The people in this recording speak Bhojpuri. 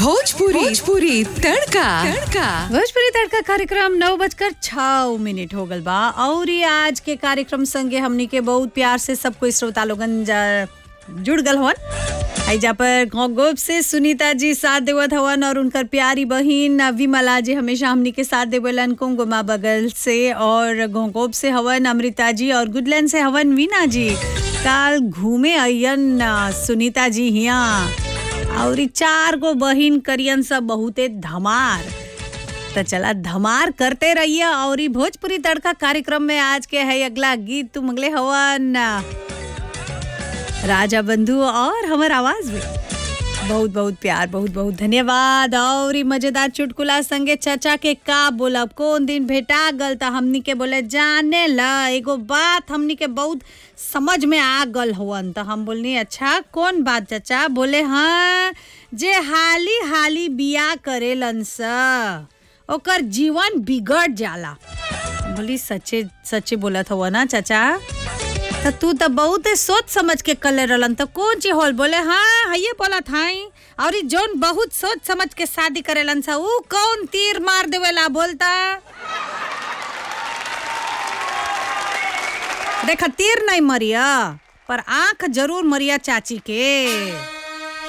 भोजपुरी भोजपुरी तड़का तड़का भोजपुरी तड़का कार्यक्रम नौ बजकर छः मिनट हो गल बा और ये आज के कार्यक्रम संगे हमनी के बहुत प्यार से सब कोई श्रोता लोगन जा- जुड़ गल हवन हैजा पर गोप से सुनीता जी साथ देवत हवन और उनकर प्यारी बहिन विमला जी हमेशा हमनी के साथ देवलन कुंगुमा बगल से और घोंगोप से हवन अमृता जी और गुडलैंड से हवन वीना जी काल घूमे अयन सुनीता जी हिया और ई चार गो बहिन करियन सब बहुते धमार तो चला धमार करते रहिए और ई भोजपुरी तड़का कार्यक्रम में आज के है अगला गीत तुम अगले हवन राजा बंधु और हमर आवाज में बहुत बहुत प्यार बहुत बहुत धन्यवाद और ई मजेदार चुटकुला संगे चाचा के का बोलब कौन दिन भेटा गल त हमनी के बोले जाने ल एगो बात हमनी के बहुत समझ में आ गल हवन त हम बोलनी अच्छा कौन बात चाचा बोले हाँ जे हाली हाली बिया करेलन स ओकर जीवन बिगड़ जाला बोली सच्चे सच्चे बोलत हवा ना चाचा तो तू तो बहुत सोच समझ के कले रहलन तो कौन चीज होल बोले हाँ हये बोलत हाई और ई जोन बहुत सोच समझ के शादी करेलन सा ऊ कौन तीर मार देवेला बोलता देखा तीर नहीं मरिया पर आंख जरूर मरिया चाची के